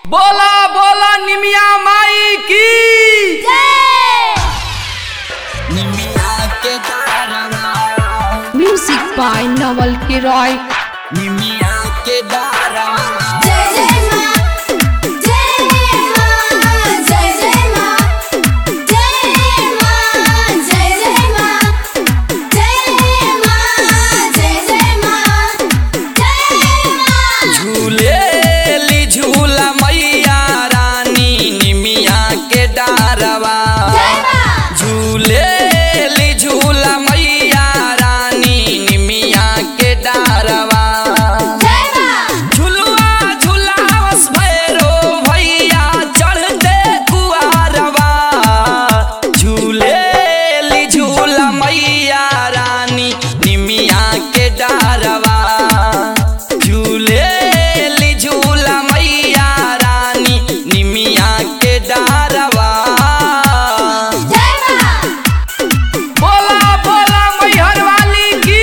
बोला बोला निमिया माई की निमिया के दारवा Music by Nawal Kiroy. निमिया के दारवा जय जय मां जय मां जय जय मां जय मां जय जय मां जय मां जय जय मां जय मां झूलेली झूला मैया रानी निमिया के डारवा झूलेली झूला मैया रानी निमिया के डारवा झुलवा झुलावस भैरो भैया चढ़ते कुआरवा झूलेली झूला मैया रानी निमिया के डारवा झूलेली झूला मैया रानी निमिया के डारवा बोला बोला मैहर वाली की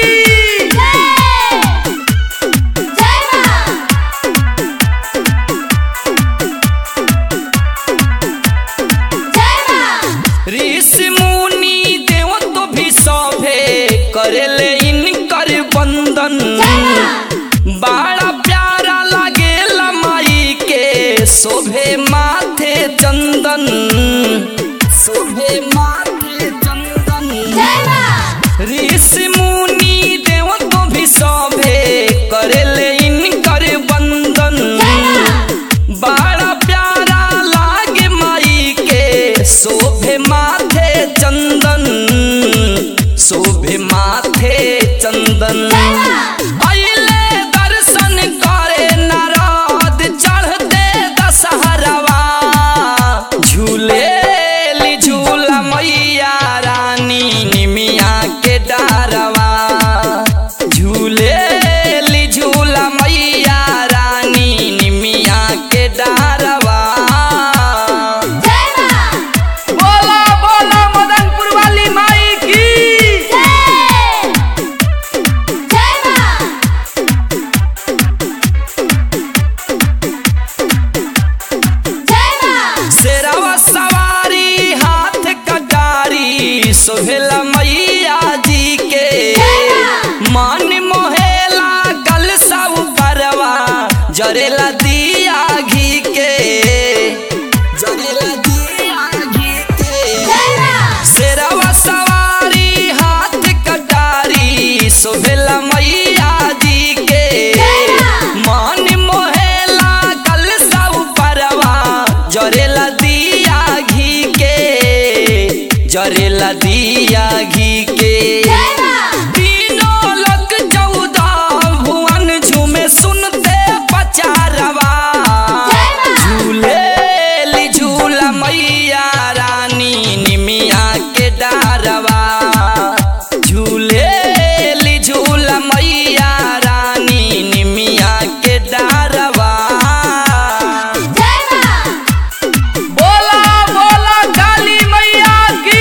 ऋषि मुनि देव तो भी सभे करेले इनकर बंदन बड़ा प्यारा लागेला माई के शोभे माथे चंदन शोभे माथे चंदन ऋषि मुनि देव तो भी सभे करेले इनकर बंदन बड़ा प्यारा लागे माई के शोभे माथे चंदन शोभे माथे चंदन अइले दर्शन करे नारद चढ़ते दशहरवा झूलेली झूला मैया रानी निमिया के डारवा झूलेली झूला मैया रानी निमिया के डारवा बोला बोला मदनपुर वाली माई की शेरवा सवारी हाथ कटारी सोहेला मैया जी के मन मोहेला गल सब परवा जरेला दिया घी के जरेला दिया घी के शेरवा सवारी हाथ कटारी सोहेला मैया जी के मन मोहेला कल सब परवा जरेला दिया घी के जरेला दिया घी के तीनों लोक चौदह भुवन झूमे सुनते पचारवा झूलेली झूला मैया रानी निमिया के डारवा झूलेली झूला मैया रानी निमिया के डारवा बोला बोला काली मैया की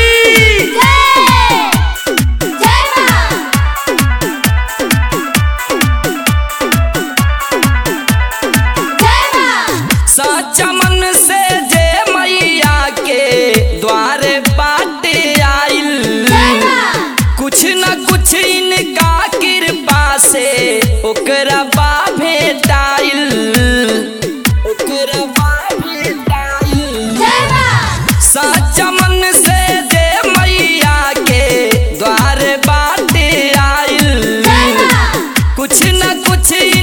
सच्चा मन से जे मैया के द्वारे बाटे आइल कुछ न कुछ इनका कृपा से ओकरा बा भेटाइल ओकरा बा भेटाइल सच्चा मन से जे मैया के द्वार बाटे आइल कुछ न कुछ